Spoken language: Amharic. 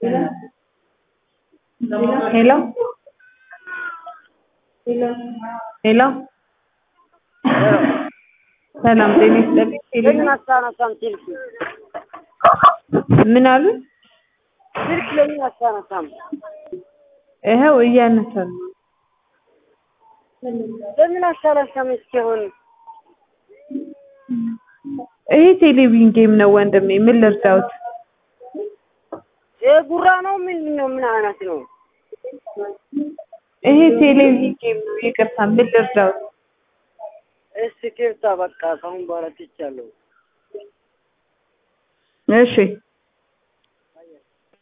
ሄሎ ሄሎ ሰላም ጤና ይስጥልኝ። ለምን አታነሳም ስልክ? ምን አሉ? ስልክ ለምን አታነሳም? ይኸው እያነሳን ነው። ለምን አታነሳም? እስኪሆን ይሄ ቴሌቪዥን ጌም ነው ወንድሜ። ምን ልርዳውት? ጉራ ነው ምንድን ነው? ምን አይነት ነው? ይሄ ቴሌቪዥን ጌም ነው። ይቅርታ፣ ምን ልርዳውት? እስኪ ክፍታ በቃ ከአሁን በኋላ ትቻለሁ። እሺ